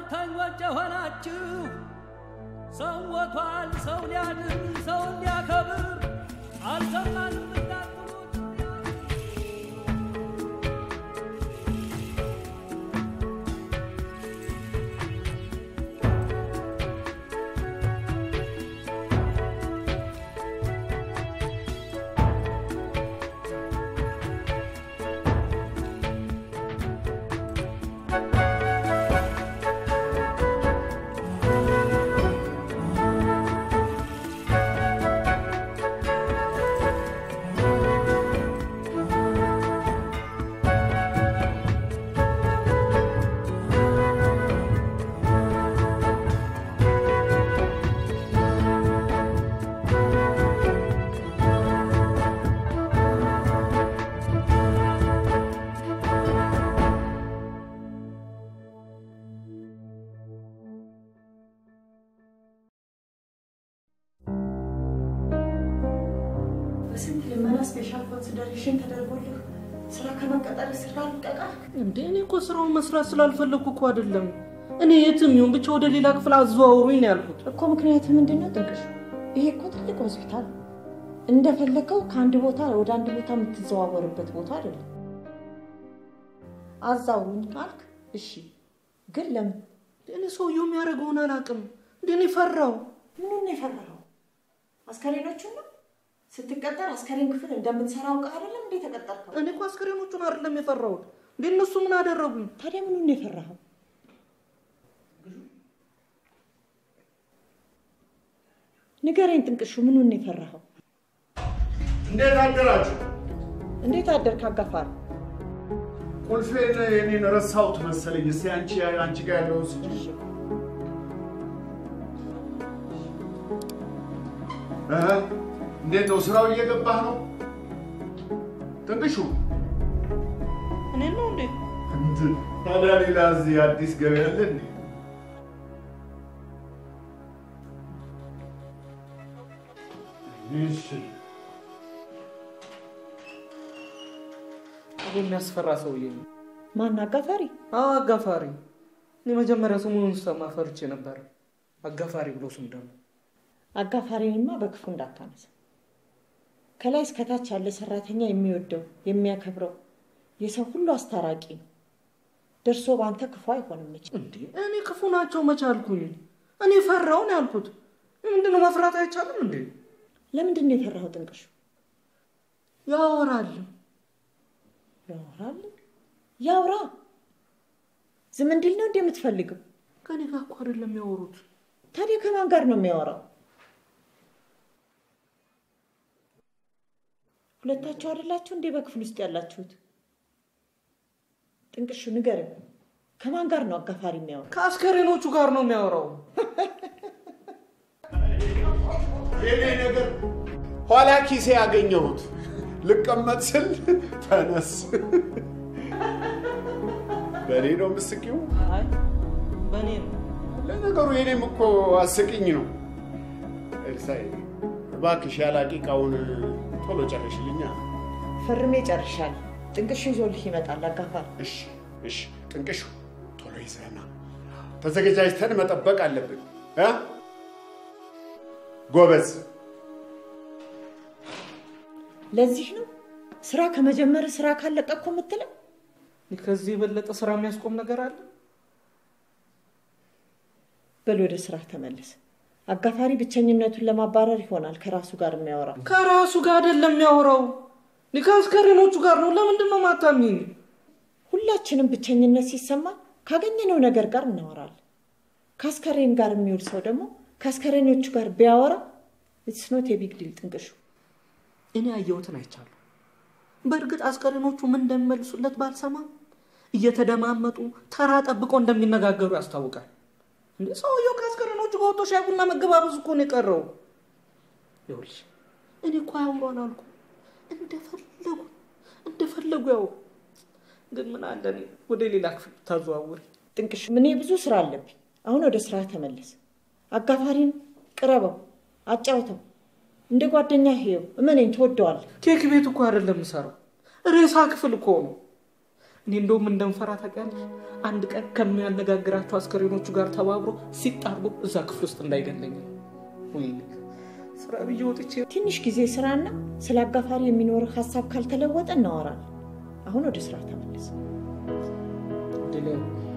ጨካኞች የሆናችሁ ሰው ሞቷል፣ ሰው ሊያድን ሰው ሊያከብር አልሰማንም እንዳትሉት በስንት ልመና ስፔሻል ኮንሲደሬሽን ተደርጎልህ ስራ ከመቀጠር ስራ ልቀቃል። እንዴ እኔ እኮ ስራውን መስራት ስላልፈለግኩ እኮ አይደለም። እኔ የትም ይሁን ብቻ ወደ ሌላ ክፍል አዘዋውሩኝ ነው ያልኩት። እኮ ምክንያት ምንድን ነው ጥንቅሽ? ይሄ እኮ ትልቅ ሆስፒታል ነው። እንደፈለገው ከአንድ ቦታ ወደ አንድ ቦታ የምትዘዋወርበት ቦታ አይደለም። አዛውሩኝ ካልክ እሺ፣ ግን ለምን? እኔ ሰውየው የሚያደርገውን አላውቅም። እንዴ እኔ ፈራው። ምኑን ነው የፈራኸው? አስከሬኖቹን ነው? ስትቀጠር አስከሬን ክፍል እንደምንሰራ አውቀህ አይደለም እንዴ ተቀጠርከው? እኔ እኮ አስከሬኖቹን አይደለም የፈራሁት። እንዴ እነሱ ምን አደረጉኝ? ታዲያ ምኑን ነው የፈራኸው? ንገረኝ ጥንቅሹ፣ ምኑን ነው የፈራኸው? እንዴት አደራችሁ? እንዴት አደርክ አጋፋሪ? ቁልፌን የኔን ረሳሁት መሰለኝ። እስኪ አንቺ አንቺ ጋር ያለውን ስጪኝ። እህ፣ እንዴት ነው ስራው? እየገባህ ነው? ጥንቅሹ እኔ ነው እንዴ? እንትን ታዲያ ሌላ እዚህ አዲስ ገበያ አለ እንዴ? እሺ ይሄ የሚያስፈራ ሰውዬ ነው። ማን አጋፋሪ? አዎ አጋፋሪ። እኔ መጀመሪያ ስሙን ሰማ ፈርቼ ነበር። አጋፋሪ ብሎ ስም ደግሞ አጋፋሪንማ በክፉ እንዳታነሳ። ከላይ እስከታች ያለ ሰራተኛ የሚወደው የሚያከብረው የሰው ሁሉ አስታራቂ ነው። ደርሶ በአንተ ክፉ አይሆንም መቼም። እንዴ እኔ ክፉ ናቸው መቻልኩኝ። እኔ ፈራውን ያልኩት ምንድነው? መፍራት አይቻልም እንዴ? ለምንድን ነው የፈራኸው ጥንቅሹ? ያወራል። ያወራል? ያውራ። ዝም እንዲል ነው እንዴ የምትፈልገው? ከኔ ጋር እኮ አይደለም የሚያወሩት። ታዲያ ከማን ጋር ነው የሚያወራው? ሁለታችሁ አይደላችሁ እንዴ በክፍል ውስጥ ያላችሁት? ጥንቅሹ ንገረኝ፣ ከማን ጋር ነው አጋፋሪ የሚያወራው? ከአስከሬኖቹ ጋር ነው የሚያወራው። የኔ ነገር ኋላ ኪሴ ያገኘሁት ልቀመጥ ስል ተነስ። በእኔ ነው ምስቂው። አይ በእኔ ነው። ለነገሩ የኔም እኮ አስቂኝ ነው። ኤልሳይ እባክሽ ያላቂቃውን ቶሎ ጨርሽልኛ። ፈርሜ ጨርሻለሁ። ጥንቅሹ ይዞልህ ይመጣል አጋፋሪ። እሺ እሺ፣ ጥንቅሹ ቶሎ ይዘህና ተዘገጃጅተን መጠበቅ አለብን እ ጎበዝ ለዚህ ነው ስራ ከመጀመር ስራ ካለቀ እኮ የምትለው። ከዚህ የበለጠ ስራ የሚያስቆም ነገር አለ? በል ወደ ስራ ተመለስ። አጋፋሪ ብቸኝነቱን ለማባረር ይሆናል ከራሱ ጋር የሚያወራው። ከራሱ ጋር አይደለም የሚያወራው፣ እኔ ከአስከሬኖቹ ጋር ነው። ለምንድን ነው ማታሚኝ? ሁላችንም ብቸኝነት ሲሰማ ካገኘነው ነገር ጋር እናወራለን። ከአስከሬን ጋር የሚውል ሰው ደግሞ ከአስከሬኖቹ ጋር ቢያወራ ኢትስ ኖት የቢግ ዲል ጥንቅሹ። እኔ ያየሁትን አይቻለሁ። በእርግጥ አስከሬኖቹ ምን እንደሚመልሱለት ባልሰማም እየተደማመጡ ተራ ጠብቆ እንደሚነጋገሩ ያስታውቃል። እንደ ሰውየው ከአስከሬኖቹ ጋር ወጥቶ ሻይ ቡና መገባበዝ እኮ ነው የቀረው። ይኸውልሽ እኔ እኮ አያውሩ አላልኩም። እንደፈለጉ እንደፈለጉ ያው ግን ምን አለ እኔ ወደ ሌላ ክፍል ታዘዋውሪ። ጥንቅሹ እኔ ብዙ ስራ አለብኝ። አሁን ወደ ስራ ተመለስ። አጋፋሪን ቅረበው፣ አጫውተው፣ እንደ ጓደኛ ህየው። እመነኝ ትወደዋለህ። ኬክ ቤት እኮ አይደለም የምሰራው፣ ሬሳ ክፍል እኮ ነው። እኔ እንደውም እንደምፈራ ታውቂያለሽ። አንድ ቀን ከሚያነጋግራቸው አስከሬኖቹ ጋር ተባብሮ ሲጣርጎ እዛ ክፍል ውስጥ እንዳይገለኝ ነው። ወይኔ ስራ ብዬ ወጥቼ ትንሽ ጊዜ ስራና ስለ አጋፋሪ የሚኖርህ ሀሳብ ካልተለወጠ እናወራለን። አሁን ወደ ስራ ተመለስ። ድል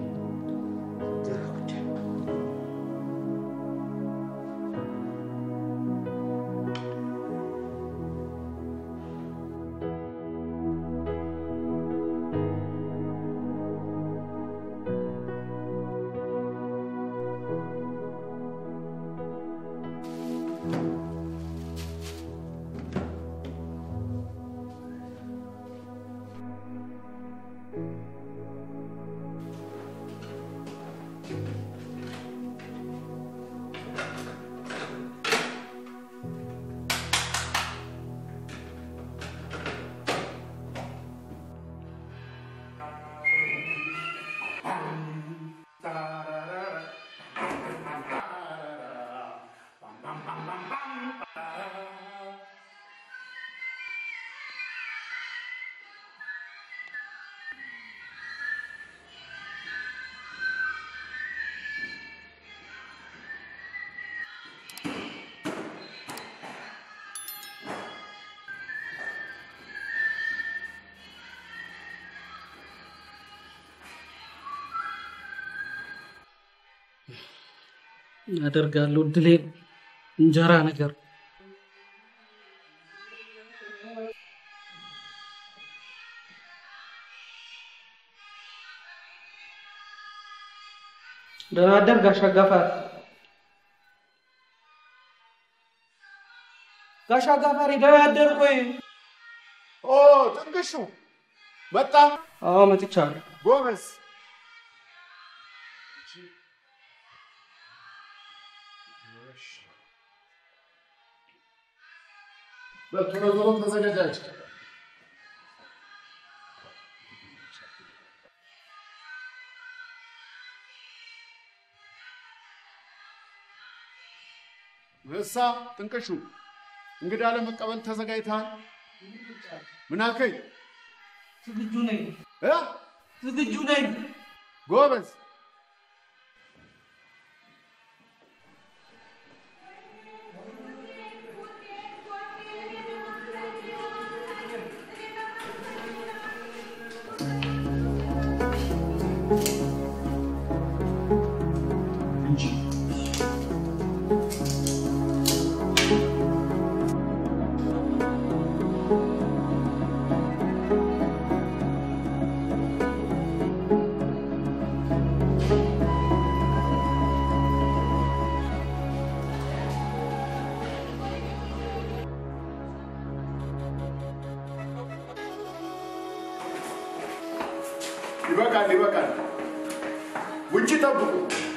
አደርጋለሁ። ድሌን እንጀራ ነገር ደህና አደር ጋሽ አጋፋሪ። ጋሽ አጋፋሪ ደህና አደር። ቆይ ኦ ጥንቅሹ መጣ። አዎ መጥቻለሁ። ጎበዝ። በቶሎ ቶሎ ተዘጋጃች። እሳ ጥንቅሹ እንግዳ ለመቀበል ተዘጋጅተሃል? ምን አልከኝ? ዝግጁ ነኝ፣ እ? ዝግጁ ነኝ። ጎበዝ። ይበቃል፣ ይበቃል። ውጭ ጠብቁ።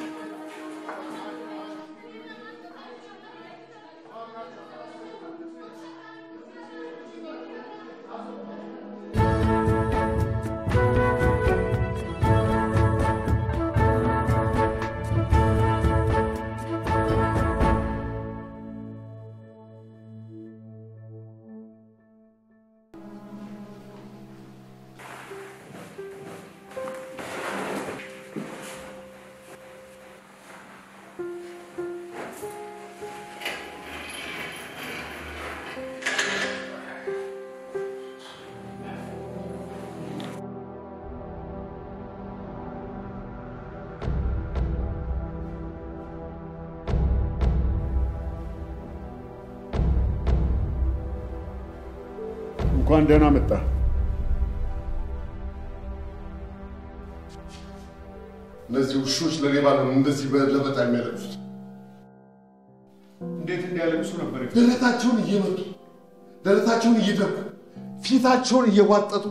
እንኳን ደህና መጣ። እነዚህ ውሾች ለሌባ ነው እንደዚህ በለበጣ የሚያለቅሱት። እንዴት እንዲያለቅሱ ነበር የፈ- ደረታቸውን እየመቱ ደረታቸውን እየደቁ ፊታቸውን እየዋጠጡ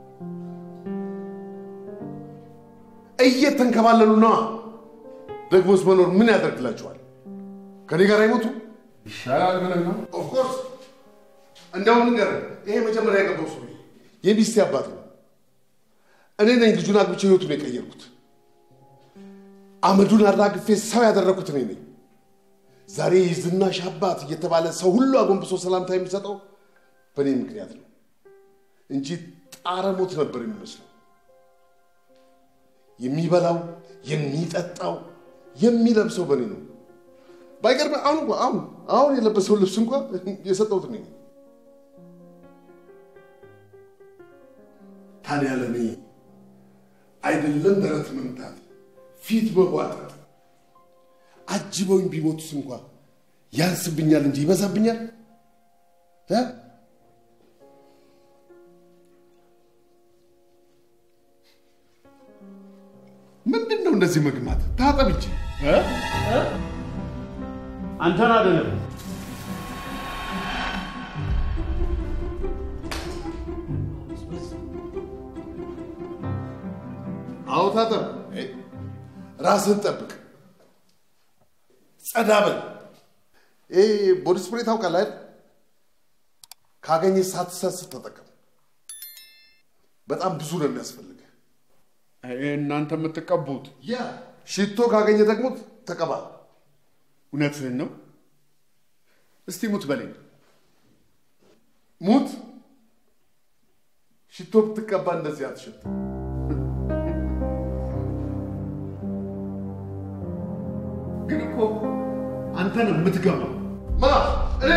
እየተንከባለሉ ነዋ። ደግሞስ መኖር ምን ያደርግላቸዋል? ከኔ ጋር አይሞቱ? ይሻላል ብለህ ነው? ኦፍኮርስ እንደውም ንገር፣ ይሄ መጀመሪያ የገባው ሰው የሚስቴ አባት ነው። እኔ ነኝ ልጁን አግብቼ ህይወቱን የቀየርኩት። አመዱን አራግፌ ሰው ያደረግኩት እኔ ነኝ። ዛሬ ዝናሽ አባት እየተባለ ሰው ሁሉ አጎንብሶ ሰላምታ የሚሰጠው በእኔ ምክንያት ነው እንጂ ጣረ ሞት ነበር የሚመስለው። የሚበላው፣ የሚጠጣው፣ የሚለብሰው በእኔ ነው። ባይገርም አሁን እንኳ አሁን አሁን የለበሰው ልብስ እንኳ የሰጠሁት እኔ ነኝ። ታዲያ ለእኔ አይደለም ደረት መምታት፣ ፊት መዋጠጥ፣ አጅበውኝ ቢሞቱስ እንኳ ያንስብኛል እንጂ ይበዛብኛል እ? ምንድን ነው እንደዚህ መግማት? ታጠብ እንጂ እ? አንተን አይደለም አዎ ታጠብ። እ? ራስህን ጠብቅ፣ ጸዳ በል። ይሄ ቦዲ ስፕሬይ ታውቃለህ አይደል? ካገኘህ ሳትሰስት ተጠቀም። በጣም ብዙ ነው የሚያስፈልግህ። እናንተ የምትቀቡት ያ ሽቶ ካገኘ ደግሞ ተቀባ። እውነትህን ነው። እስቲ ሙት በለኝ። ሙት ሽቶ ብትቀባ እንደዚህ አትሸት። ግን እኮ አንተ ነው የምትገባው። ማ እኔ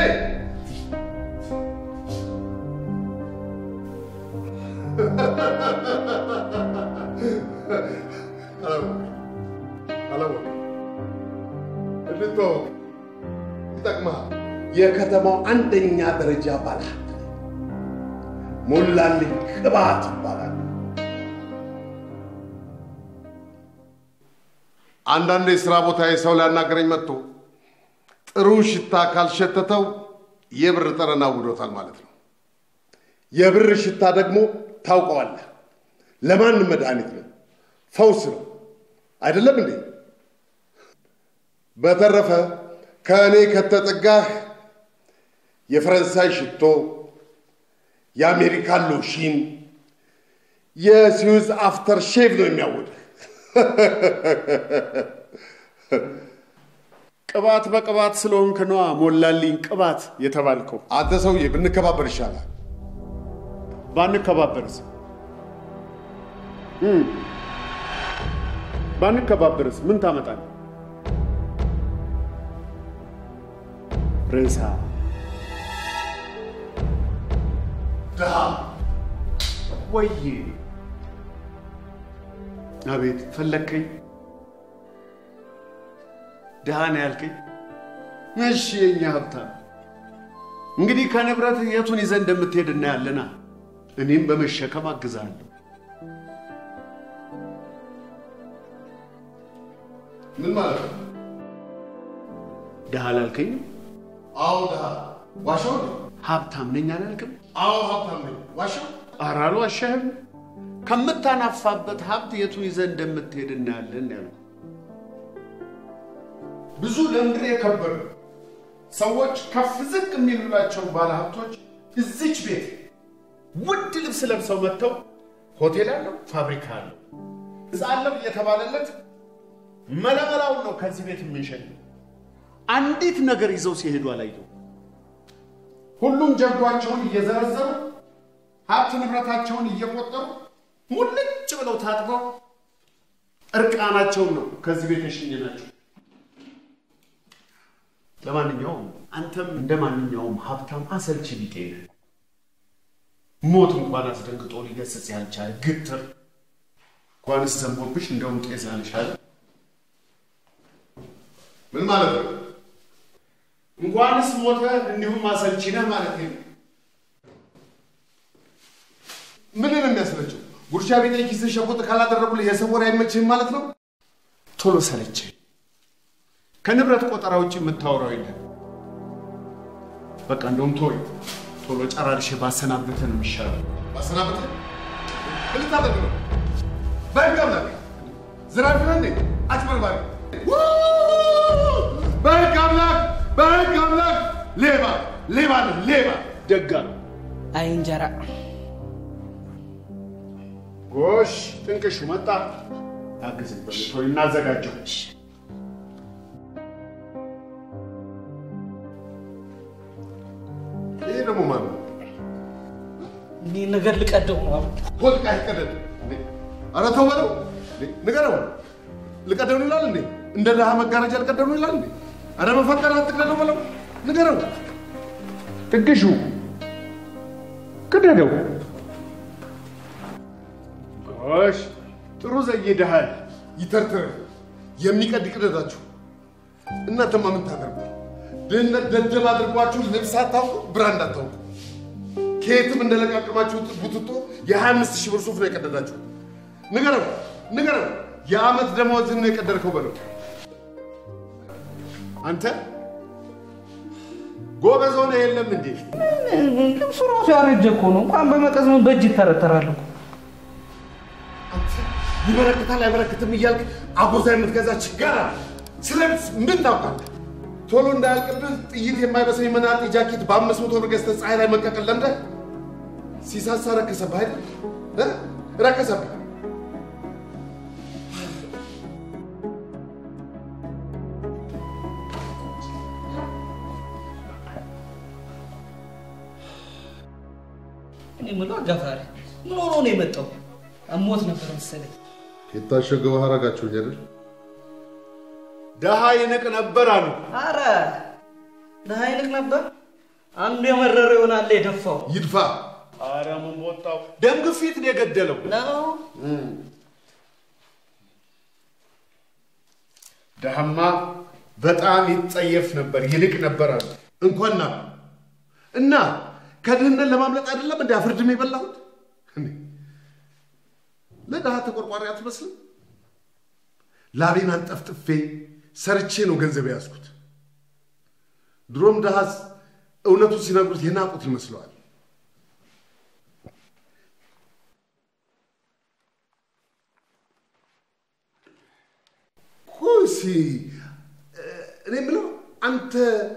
አላወቅም። እንድትወቅ ይጠቅምሃል። የከተማው አንደኛ ደረጃ ባለሀብት ነኝ። ሞላልኝ ቅባት ይባላል። አንዳንዴ የሥራ ቦታ ሰው ሊያናገረኝ መጥቶ ጥሩ ሽታ ካልሸተተው የብር ጠረን አውዶታል ማለት ነው። የብር ሽታ ደግሞ ታውቀዋለህ፣ ለማንም መድኃኒት ነው፣ ፈውስ ነው። አይደለም እንዴ? በተረፈ ከእኔ ከተጠጋህ የፈረንሳይ ሽቶ፣ የአሜሪካን ሎሽን፣ የስዊዝ አፍተር ሼቭ ነው የሚያወድህ። ቅባት በቅባት ስለሆንክ ነዋ ሞላልኝ ቅባት የተባልከው። አንተ ሰውዬ ብንከባበር ይሻላል። ባንከባበርስ እም፣ ባንከባበርስ ምን ታመጣል? ሬሳ ድሃ ወይ አቤት ፈለግከኝ? ድሃ ነው ያልከኝ? እሺ የኛ ሀብታም፣ እንግዲህ ከንብረት የቱን ይዘህ እንደምትሄድ እናያለና እኔም በመሸከም አግዛለሁ። ምን ማለት ነው? ድሃ አላልከኝም? አዎ ድሃ። ዋሻው ነው? ሀብታም ነኝ አላልክም? አዎ ሀብታም ነኝ። ዋሻው ኧረ አልዋሻህም። ከምታናፋበት ሀብት የቱን ይዘህ እንደምትሄድ እናያለን ያልኩህ። ብዙ ለምድር የከበሩ ሰዎች ከፍ ዝቅ የሚሉላቸው ባለሀብቶች እዚች ቤት ውድ ልብስ ለብሰው መጥተው ሆቴል አለው፣ ፋብሪካ አለው፣ ሕንፃ አለው እየተባለለት መለመላውን ነው ከዚህ ቤት የምንሸኘው። አንዲት ነገር ይዘው ሲሄዱ አላየው። ሁሉም ጀርጓቸውን እየዘረዘሩ ሀብት ንብረታቸውን እየቆጠሩ ሙልጭ ብለው ታጥበው እርቃናቸውን ነው ከዚህ ቤት የሸኘናቸው። ለማንኛውም አንተም እንደ ማንኛውም ሀብታም አሰልቺ ቢጤ ነህ። ሞት እንኳን አስደንግጦ ሊገስጽ ያልቻለ ግትር እንኳንስ ዘንቦብሽ እንደውም ጤዛ ነሽ አለ። ምን ማለት ነው? እንኳንስ ሞተ እንዲሁም አሰልቺ ነህ ማለት ነው። ምን ነው የሚያስለችው? ጉርሻ ቤት ላይ ኪስን ሸጎጥ ካላደረጉልህ የሰው ወሬ አይመችህም ማለት ነው? ቶሎ ሰለቸኝ። ከንብረት ቆጠራ ውጭ የምታወራው የለም። በቃ እንደውም ቶይ ቶሎ ጨራርሼ ባሰናብትህ ነው የሚሻለው። ማሰናበት ምን ልታደርግ ነው? በህግ አምላክ ዝናብ ነህ እንዴ? አጭበርባሪ! በህግ አምላክ በህግ አምላክ ሌባ ሌባ ነህ ሌባ! ደጋ አይ እንጀራ ጎሽ ጥንቅሹ መጣ። አግዝኝ ቶይ እናዘጋጀው። ይሄ ደግሞ ማን ነው? እኔ ነገር ልቀደው ነው። ወድቃ ይቀደድ እንዴ! ኧረ ተው በለው እንዴ! ንገረው። ልቀደው ነው ይላል እንዴ? እንደ ድሃ መጋረጃ ልቀደው ነው ይላል እንዴ? አረ በፈጠረ አትቅደደው በለው። ንገረው። ጥግሹ ቅደደው። ጎሽ ጥሩ ዘይደሃል። ይተርትር የሚቀድ ይቅደዳችሁ። እናንተማ ምን ታደርጉ? ድህነት ደደብ አድርጓችሁ ልብስ አታውቁ፣ ብራንድ አታውቁ። ከየትም እንደለቃቀማችሁት ቡትቶ የ25 ሺህ ብር ሱፍ ነው የቀደዳችሁ። ንገረው ንገረው፣ የዓመት ደመወዝህን ነው የቀደድከው በለው። አንተ ጎበዝ ሆነ የለም እንዴ? ልብሱ ራሱ ያረጀ እኮ ነው። እንኳን በመቀዝ ምን በእጅ ይተረተራል እኮ። አንተ ይበረክታል አይበረክትም እያልክ አጎዛ የምትገዛ ችጋራ ስለ ልብስ ምን ታውቃለህ? ቶሎ እንዳያልቅብህ ጥይት የማይበስል የመናጢ ጃኬት በአምስት መቶ ብር ገዝተህ ፀሐይ ላይ መቀቀል ለምደህ ሲሳሳ ረከሰብህ አይደል እ? ረከሰብህ። እኔ የምለው አጋፋሪ ምን ሆኖ ነው የመጣው? አሞት ነበር መሰለኝ። የታሸገ ውሃ አረጋችሁኝ አይደል? ደሃ ይንቅ ነበር አሉ። አረ ደሃ ይልቅ ነበር። አንዱ የመረረ ይሆናል የደፋው ይድፋ። አረ ምን ወጣው? ደም ግፊት ነው የገደለው። ነው። ደሃማ በጣም ይጸየፍ ነበር፣ ይንቅ ነበር አሉ። እንኳን ና እና ከድህነት ለማምለጥ አይደለም እንደ አፍርድም የበላሁት። እንዴ! ለድሃ ተቆርቋሪ አትመስልም? ላቤን አንጠፍጥፌ ሰርቼ ነው ገንዘብ የያዝኩት። ድሮም ድሃስ እውነቱን ሲነግሩት የናቁት ይመስለዋል። ኮሲ እኔ የምለው አንተ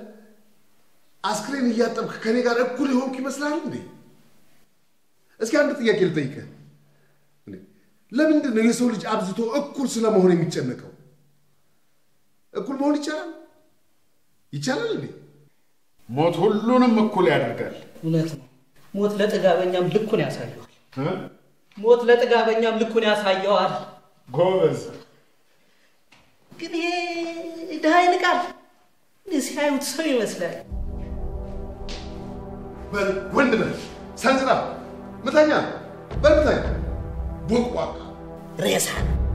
አስክሬን እያጠብክ ከኔ ጋር እኩል የሆንኩ ይመስላል እንዴ? እስኪ አንድ ጥያቄ ልጠይቅህ። እንዴ፣ ለምንድን ነው የሰው ልጅ አብዝቶ እኩል ስለመሆን የሚጨነቀው? እኩል መሆን ይቻላል ይቻላል እንዴ? ሞት ሁሉንም እኩል ያደርጋል። እውነት ነው። ሞት ለጥጋበኛም ልኩን ያሳየዋል። እ? ሞት ለጥጋበኛም ልኩን ያሳየዋል። ጎበዝ ግን ይሄ ድሃ ይንቃል። እንዲህ ሲያዩት ሰው ይመስላል። በል ወንድ ነህ፣ ሰንዝራ፣ ምታኛ፣ በል ምታኛ። ቦቅቧቃ ሬሳ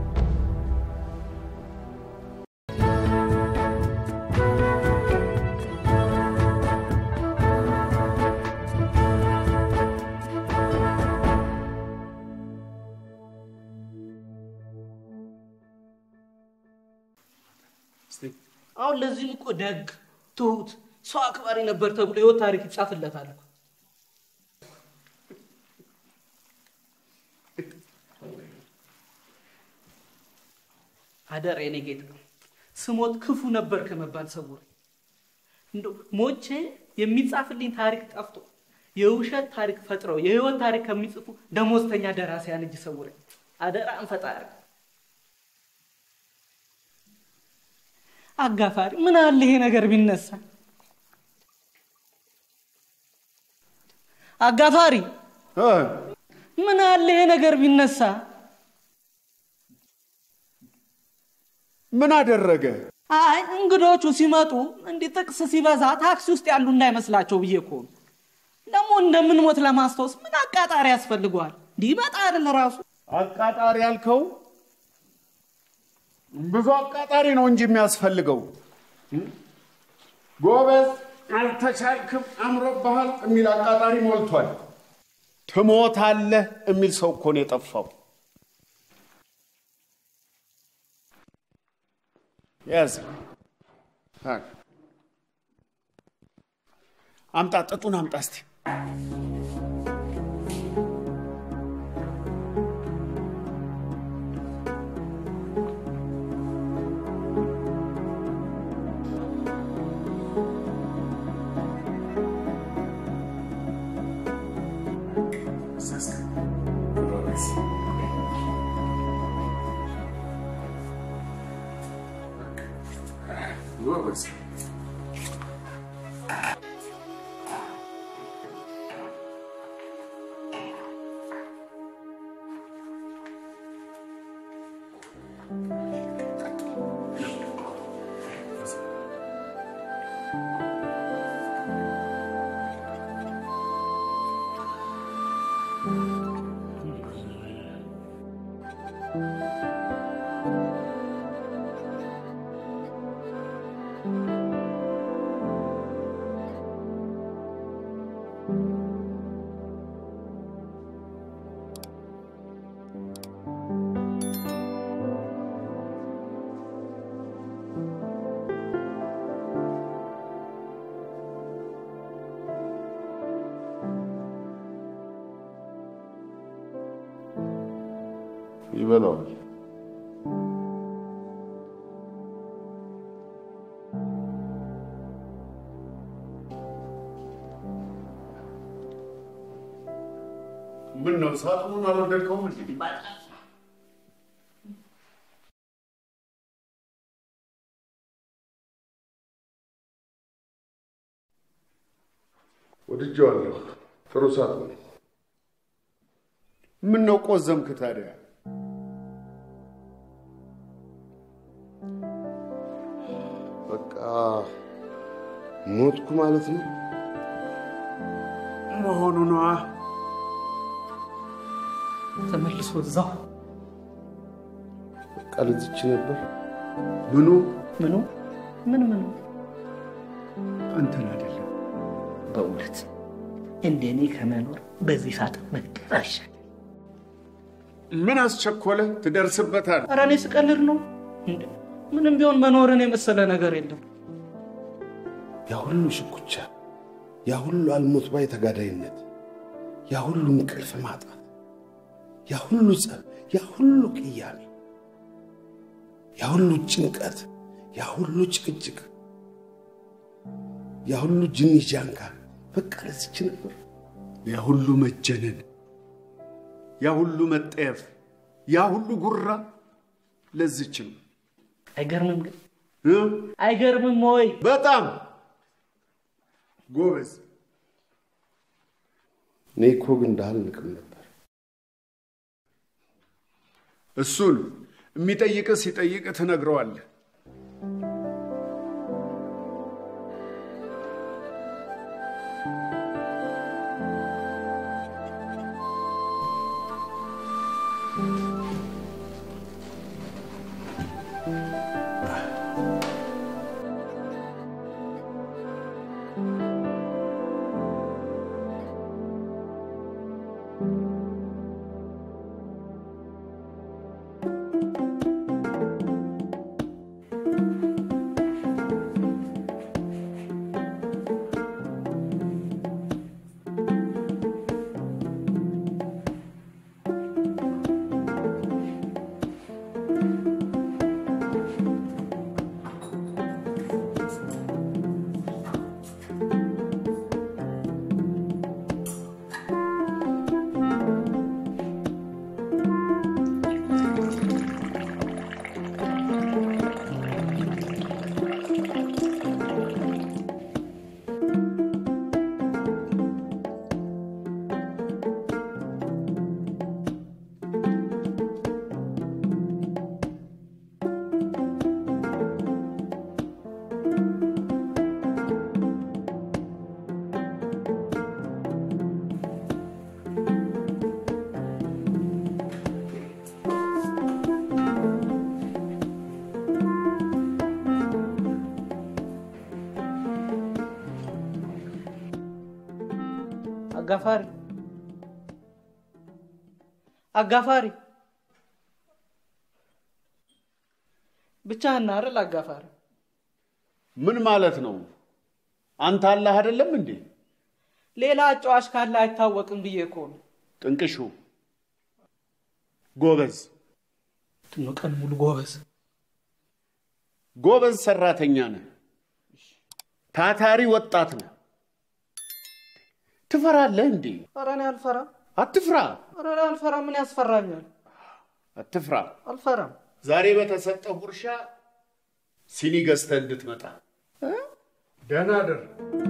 አሁን ለዚህም እኮ ደግ፣ ትሁት፣ ሰው አክባሪ ነበር ተብሎ ህይወት ታሪክ ይጻፍለታል እኮ። አደራ የኔ ጌታ ስሞት ክፉ ነበር ከመባል ሰውር እንደው ሞቼ የሚጻፍልኝ ታሪክ ጠፍቶ የውሸት ታሪክ ፈጥረው የህይወት ታሪክ ከሚጽፉ ደሞዝተኛ ደራሲያን እጅ ሰውረኝ። አደራን ፈጣሪ አጋፋሪ ምን አለ ይሄ ነገር ቢነሳ? አጋፋሪ እ? ምን አለ ይሄ ነገር ቢነሳ? ምን አደረገ? አይ እንግዶቹ ሲመጡ እንዲህ ጥቅስ ሲበዛ ታክሲ ውስጥ ያሉ እንዳይመስላቸው ብዬ እኮ ነው። ደግሞ እንደምንሞት ለማስታወስ ምን አቃጣሪ ያስፈልገዋል? እንዲህ ይመጣ አይደል ራሱ አቃጣሪ ያልከው ብዙ አቃጣሪ ነው እንጂ የሚያስፈልገው። ጎበዝ አልተቻልክም፣ አምሮብሃል የሚል አቃጣሪ ሞልቷል። ትሞታለህ የሚል ሰው እኮ ነው የጠፋው። ያዝ አምጣ፣ ጥጡን አምጣ እስቲ። ጎበዝ ይበላዋል። ምን ነው ሳጥኑን አልወደድከውም እንዴ? ወድጄዋለሁ። ጥሩ ሳጥን። ምን ነው ቆዘምክ ታዲያ? በቃ ሞትኩ ማለት ነው መሆኑ ነዋ። ተመልሶ እዛው በቃ ልዝች ነበር። ምኑ ምኑ ምን ምኑ አንተን አይደለም። በእውነት እንደኔ ከመኖር በዚህ ሳጥን መቅጠር አይሻል። ምን አስቸኮለ? ትደርስበታል። ኧረ እኔ ስቀልድ ነው። እንዴ ምንም ቢሆን መኖርን የመሰለ ነገር የለም። ያ ሁሉ ሽኩቻ፣ ያ ሁሉ አልሞት ባይ ተጋዳይነት፣ ያ ሁሉ እንቅልፍ ማጣት፣ ያ ሁሉ ጸብ፣ ያ ሁሉ ቅያሜ፣ ያ ሁሉ ጭንቀት፣ ያ ሁሉ ጭቅጭቅ፣ ያ ሁሉ ጅኒ ጃንካ በቃ ለዚች ነበር። ያ ሁሉ መጀነን፣ ያ ሁሉ መጠየፍ፣ ያ ሁሉ ጉራ ለዚች ነው አይገርምም ግን እ? አይገርምም ወይ? በጣም ጎበዝ። እኔ እኮ ግን እንዳልንቅም ነበር። እሱን የሚጠይቅህ ሲጠይቅህ ትነግረዋለህ። አጋፋሪ አጋፋሪ ብቻህን ነህ አይደል? አጋፋሪ ምን ማለት ነው? አንተ አላህ አይደለም እንዴ? ሌላ አጫዋች ካለ አይታወቅም ብዬ እኮ ነው። ጥንቅሹ ጎበዝ ነው ቀን ሙሉ ጎበዝ ጎበዝ ሰራተኛ ነህ። ታታሪ ወጣት ነህ። ትፈራለህ እንዴ? ኧረ እኔ አልፈራም። አትፍራ፣ ኧረ እኔ አልፈራም። ምን ያስፈራኛል? አትፍራ። አልፈራም። ዛሬ በተሰጠው ጉርሻ ሲኒ ገዝተህ እንድትመጣ ደህና አደር።